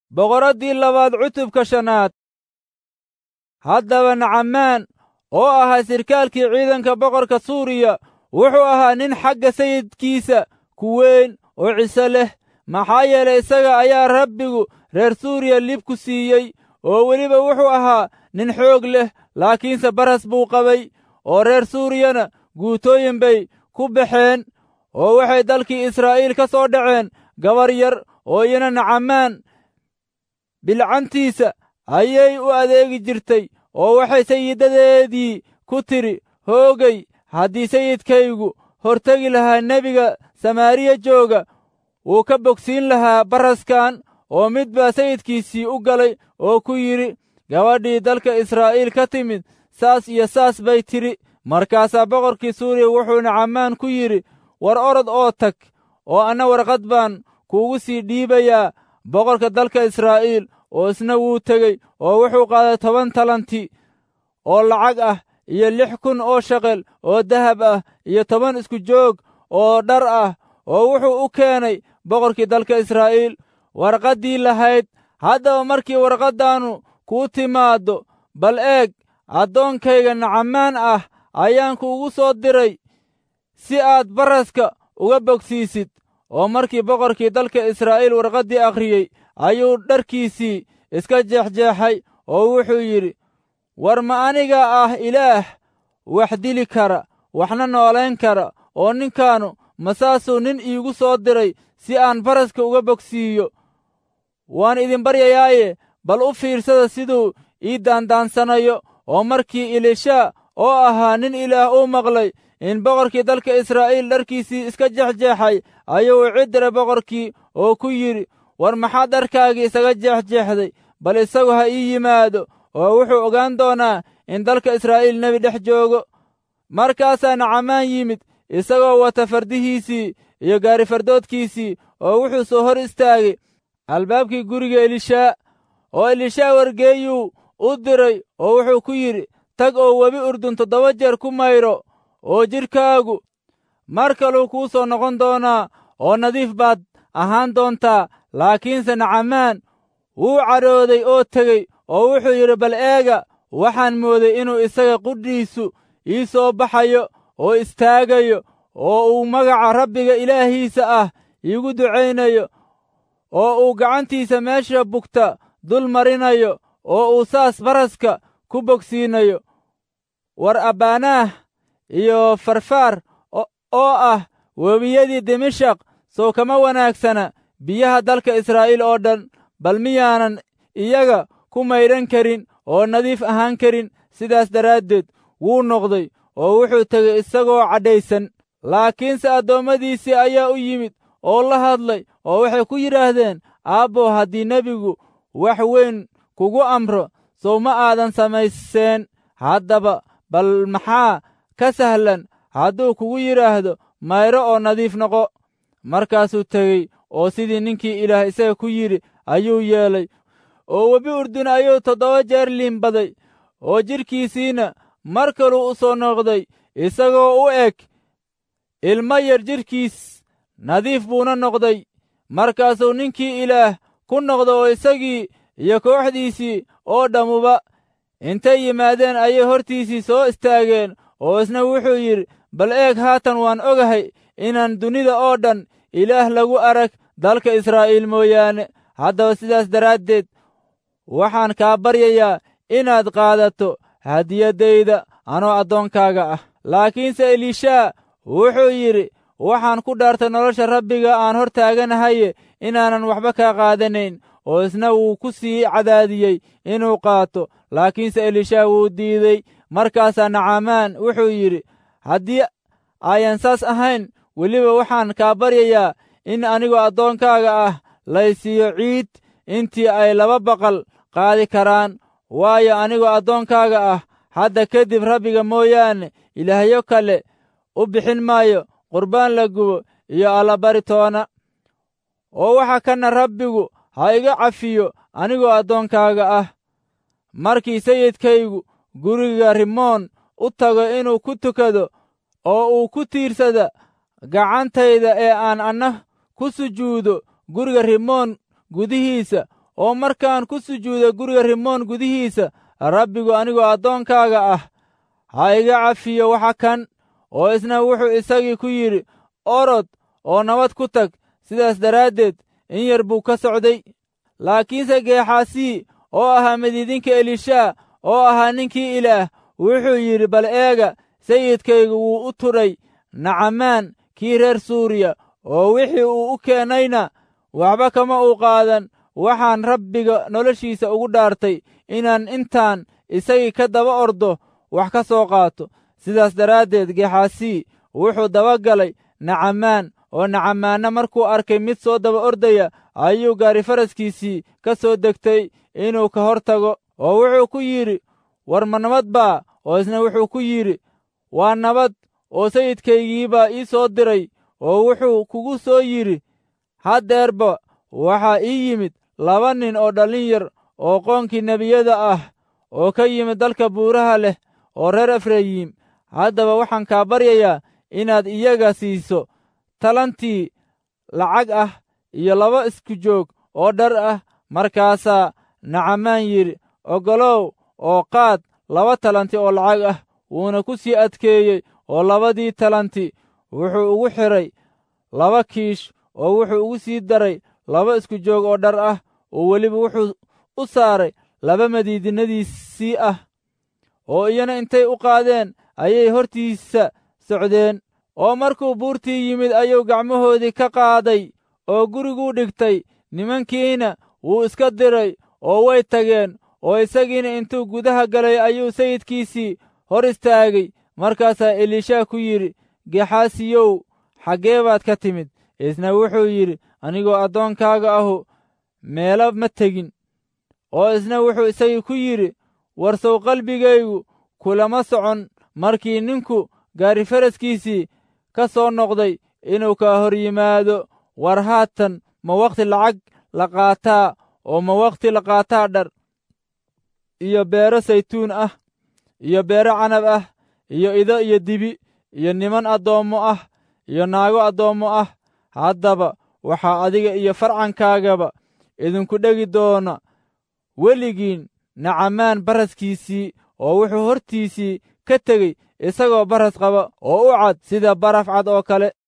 boqoraddii labaad cutubka shanaad haddaba nacamaan oo ahaa sirkaalkii ciidanka boqorka suuriya wuxuu ahaa nin xagga sayidkiisa ku weyn oo ciso leh maxaa yeelay isaga ayaa rabbigu reer suuriya lib ku siiyey oo weliba wuxuu ahaa nin xoog leh laakiinse baras buu qabay oo reer suuriyana guutooyin bay ku baxeen oo waxay dalkii israa'iil ka soo dhaceen gabar yar oo iyana nacamaan bilcantiisa ayay u adeegi jirtay oo waxay sayidadeedii ku tidhi hoogay haddii sayidkaygu hortegi lahaa nebiga samaariya jooga wuu ka bogsiin lahaa baraskan oo mid baa sayidkiisii u galay oo ku yidhi gabadhii dalka israa'iil ka timid saas iyo saas bay tidhi markaasaa boqorkii suuriya wuxuu nacamaan ku yidhi war orod oo tag oo anna warqad baan kuugu sii dhiibayaa boqorka dalka israa'iil oo isna wuu tegey oo wuxuu qaaday toban talanti oo lacag ah iyo lix kun oo shaqel oo dahab ah iyo toban isku joog oo dhar ah oo wuxuu u keenay boqorkii dalka israa'iil warqaddii lahayd haddaba markii warqaddaannu kuu timaaddo bal eeg addoonkayga nacamaan ah ayaan kuugu soo diray si aad baraska uga bogsiisid oo markii boqorkii dalka israa'iil warqaddii akhriyey ayuu dharkiisii iska jeexjeexay oo wuxuu yidhi war ma aniga ah ilaah wax dili kara waxna noolayn kara oo ninkaannu masaasuu nin iigu soo diray si aan baraska uga bogsiiyo waan idin baryayaaye bal u fiirsada siduu ii daandaansanayo oo markii ilishaa oo ahaa nin ilaah uu maqlay in boqorkii dalka israa'iil dharkiisii iska jexjeexay ayuu u cidiray boqorkii oo ku yidhi war maxaad dharkaagii isaga jeexjeexday bal isagu ha ii yimaado oo wuxuu ogaan doonaa in dalka israa'iil nebi dhex joogo markaasaa nacamaan yimid isagoo wata fardihiisii iyo gaarifardoodkiisii oo wuxuu soo hor istaagay albaabkii guriga elishaa oo elishaa wargeeyuu u diray oo wuxuu ku yidhi tag oo webi urdun toddoba jeer ku mayro oo jidhkaagu mar kaluu kuu soo noqon doonaa oo nadiif baad ahaan doontaa laakiinse nacamaan wuu cadhooday oo tegey oo wuxuu yidhi bal eega waxaan mooday inuu isaga qudhiisu ii soo baxayo oo istaagayo oo uu magaca rabbiga ilaahiisa ah iigu ducaynayo oo uu gacantiisa meesha bugta dul marinayo oo uu saas baraska ku bogsiinayo war abbaanaah iyo farfaar oo ah webiyadii dimashaq sow kama wanaagsana biyaha dalka israa'iil oo dhan bal miyaanan iyaga ku maydhan karin oo nadiif ahaan karin sidaas daraaddeed wuu noqday oo wuxuu tegey isagoo cadhaysan laakiinse addoommadiisii ayaa u yimid oo la hadlay oo waxay ku yidhaahdeen aabbo haddii nebigu wax weyn kugu amro sow ma aadan samayseen haddaba bal maxaa ka sahlan hadduu kugu yidhaahdo mayro oo nadiif noqo markaasuu tegey oo sidii ninkii ilaah isaga ku yidhi ayuu yeelay oo webi urdun ayuu toddoba jeer liimbaday oo jidhkiisiina mar kaluu u soo noqday isagoo u eg ilmo yar jidhkiis nadiif buuna noqday markaasuu ninkii ilaah ku noqda oo isagii iyo kooxdiisii oo dhammuba intay yimaadeen ayay hortiisii soo istaageen oo isna wuxuu yidhi bal eeg haatan waan ogahay inaan dunida oo dhan ilaah lagu arag dalka israa'iil mooyaane haddaba sidaas daraaddeed waxaan kaa baryayaa inaad qaadato hadiyaddayda anoo addoonkaaga ah laakiinse elishaa wuxuu yidhi waxaan ku dhaartay nolosha rabbiga aan hor taaganahaye inaanan waxba kaa qaadanayn oo isna wuu ku sii cadaadiyey inuu qaato laakiinse elishaa wuu diidey markaasaa nacamaan wuxuu yidhi haddii ayan saas ahayn weliba waxaan kaa baryayaa in anigoo addoonkaaga ah laysiiyo ciid intii ay laba baqal qaadi karaan waayo anigoo addoonkaaga ah hadda kadib rabbiga mooyaane ilaahyo kale u bixin maayo qurbaan la gubo iyo allabari toona oo waxa kana rabbigu ha iga cafiyo anigoo addoonkaaga ah markii sayidkaygu guriga rimoon u tago inuu ku tukado oo uu ku tiirsada gacantayda ee aan anna ku sujuudo guriga rimoon gudihiisa oo markaan ku sujuudo guriga rimoon gudihiisa rabbigu anigoo addoonkaaga ah ha iga cafiyo waxa kan oo isna wuxuu isagii ku yidhi orod oo nabad ku tag sidaas daraaddeed in yar buu ka socday laakiinse geexaasii oo ahaa midiidinka elishaa oo ahaa ninkii ilaah wuxuu yidhi bal eega sayidkaygu wuu u tudhay nacamaan kii reer suuriya oo wixii uu u keennayna waxba kama uu qaadan waxaan rabbiga noloshiisa ugu dhaartay inaan intaan isagii ka daba ordo wax ka soo qaato sidaas daraaddeed geexaasii wuxuu daba galay nacamaan oo nacamaanna markuu arkay mid soo daba ordaya ayuu gaari faraskiisii ka soo degtay inuu ka hor tago oo wuxuu ku yidhi war ma nabad baa oo isna wuxuu ku yidhi waa nabad oo sayidkaygiibaa ii soo diray oo wuxuu kugu soo yidhi haddeerba waxaa ii yimid laba nin oo dhallin yar oo qoonkii nebiyada ah oo ka yimid dalka buuraha leh oo reer efrayiim haddaba waxaan kaa baryayaa inaad iyaga siiso talantii lacag ah iyo laba isku joog oo dhar ah markaasaa nacamaan yidhi oggolow oo qaad laba talanti oo lacag ah wuuna ku sii adkeeyey oo labadii talanti wuxuu ugu xidhay laba kiish oo wuxuu ugu sii daray laba isku joog oo dhar ah oo weliba wuxuu u saaray laba madiidinadiisii ah oo iyana intay u qaadeen ayay hortiisa socdeen oo markuu buurtii yimid ayuu gacmahoodii ka qaaday oo guriguu dhigtay nimankiina wuu iska diray oo way tageen oo isagiina intuu gudaha galay ayuu sayidkiisii hor istaagay markaasaa elishaa ku yidhi gexaasiyow xaggee baad ka timid isna wuxuu yidhi anigoo addoonkaaga ahu meelo ma tegin oo isna wuxuu isagii ku yidhi warsow qalbigaygu kulama socon markii ninku gaari faraskiisii ka soo noqday inuu ka hor yimaado war haatan ma wakhti lacag la qaataa oo ma wakhti la qaataa dhar iyo beero saytuun ah iyo beero canab ah iyo ido iyo dibi iyo niman addoommo ah iyo naago addoommo ah haddaba waxaa adiga iyo farcankaagaba idinku dhegi doona weligiin nacamaan baraskiisii oo wuxuu hortiisii ka tegey isagoo baras qaba oo u cad sida baraf cad oo kale